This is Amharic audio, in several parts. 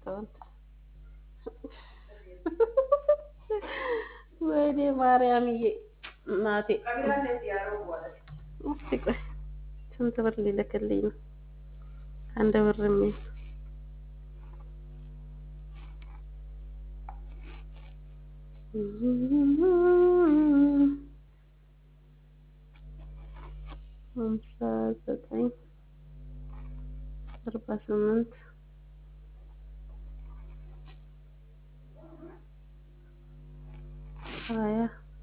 ዲስካውንት ወይኔ ማርያምዬ እናቴ እስቲ ቆይ ስንት ብር ሊልክልኝ ነው? አንድ ብር የሚል ሃምሳ ዘጠኝ አርባ ስምንት ሀያ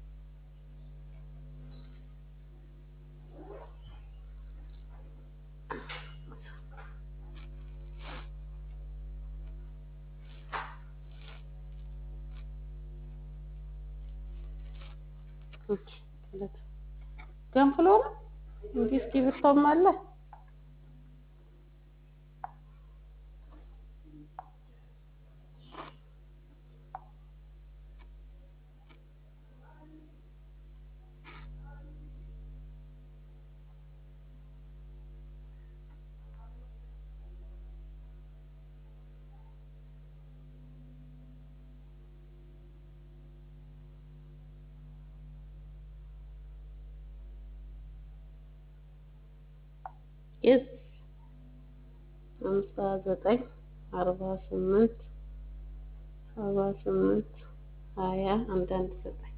ገንፍሎ ነው እንዲህ እስክሪብቶም አለ። የስ ሃምሳ ዘጠኝ አርባ ስምንት ሰባ ስምንት ሀያ አንድ አንድ ዘጠኝ